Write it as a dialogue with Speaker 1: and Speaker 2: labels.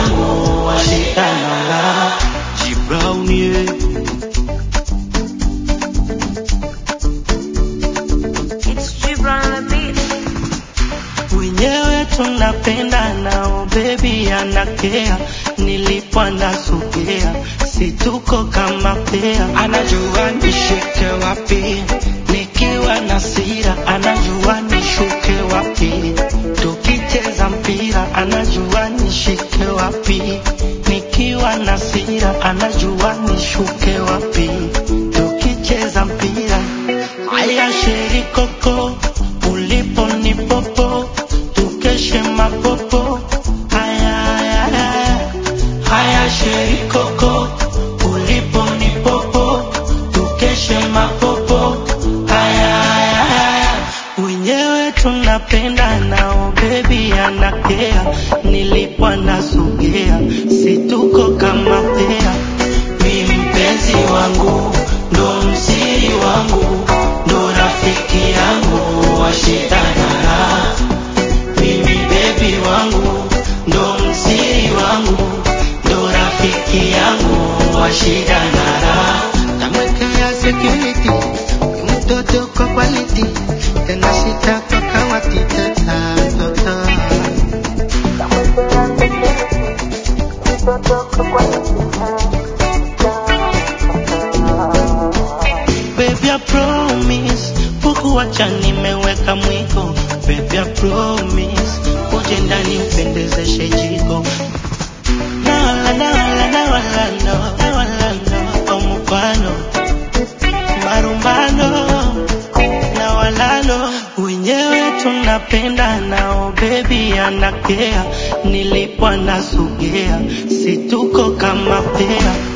Speaker 1: yangu washitananga
Speaker 2: G Brown yeah.
Speaker 3: It's Gibran on the beat.
Speaker 1: wenyewe tunapenda nao bebi anakea nilipo nasogea situko kama pea anajua nishike wapi nikiwa na sira anajua nishuke wapi tukicheza mpira anajua nishike wapi nikiwa na sira anajua nishuke wapi tukicheza mpira haya sheri koko ulipo ni popo tukeshe mapopo haya haya haya haya sheri koko ulipo ni popo tukeshe mapopo haya haya haya wenyewe tunapenda nao bebi anakea nilipo nasogea situko kama pea mi mpenzi wangu ndo msiri wangu ndo rafiki yangu washitana mimi bebi wangu ndo msiri wangu ndo rafiki yangu washidanara
Speaker 4: Tamwekea security ni mtoto kwa quality tena sita kwa kawati teta mtoto
Speaker 1: Baby, I promise kukuacha nimeweka mwiko. Baby, I promise uje ndani upendezeshe jiko. Nawala, nawala, nawala, no, nawala, no, kwa mfano marumbano na walalo wenyewe tunapenda nao bebi anakea nilipo nasogea situko kama pea